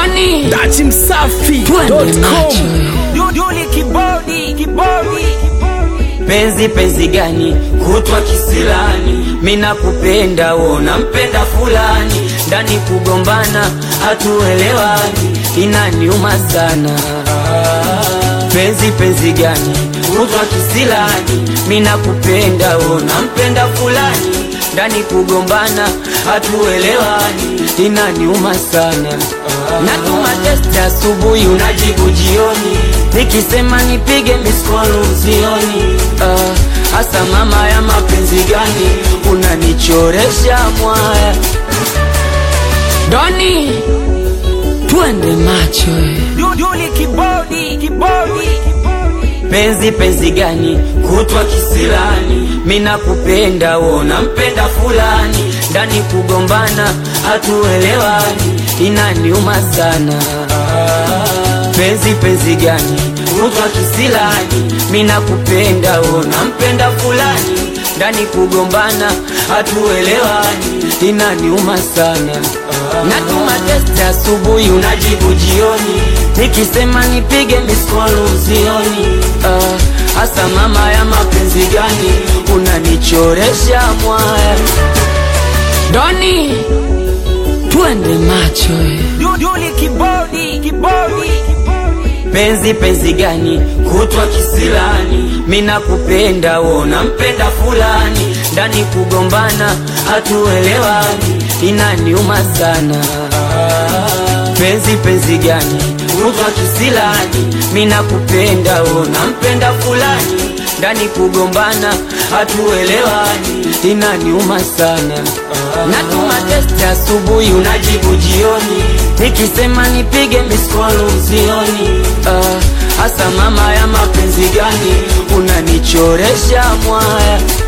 Doni Dati Msafi.com Duduli kibodi kibodi penzi penzi gani kutwa kisilani mina kupenda wona mpenda fulani ndani kugombana hatuelewani inaniuma sana penzi penzi gani kutwa kisilani mina kupenda wona mpenda fulani ndani kugombana hatuelewani inaniuma sana natuma testi asubuhi unajibu jioni nikisema nipige miskolu usioni Ah, hasa mama ya mapenzi gani unanichoresha mwaya Doni twende macho eh. Duduli kibodi kibodi penzi penzi gani kutwa kisilani mina kupenda wona mpenda fulani ndani kugombana hatuelewani inaniuma sana penzi penzi gani kutwa kisilani mina kupenda wona mpenda fulani ndani kugombana hatuelewani inaniuma sana natuma testi asubuhi unajibu jioni nikisema nipige miskolu usioni Ah, hasa mama ya mapenzi gani unanichoresha mwaya Doni twende macho eh. Duduli kibodi kibodi penzi penzi gani kutwa kisilani mina kupenda wona mpenda fulani ndani kugombana hatuelewani inaniuma sana penzi penzi gani kutwa kisilani mina kupenda wona mpenda fulani ndani kugombana hatuelewani inaniuma sana natuma testi asubuhi unajibu jioni nikisema nipige miskolu usioni Ah, hasa mama ya mapenzi gani unanichoresha mwaya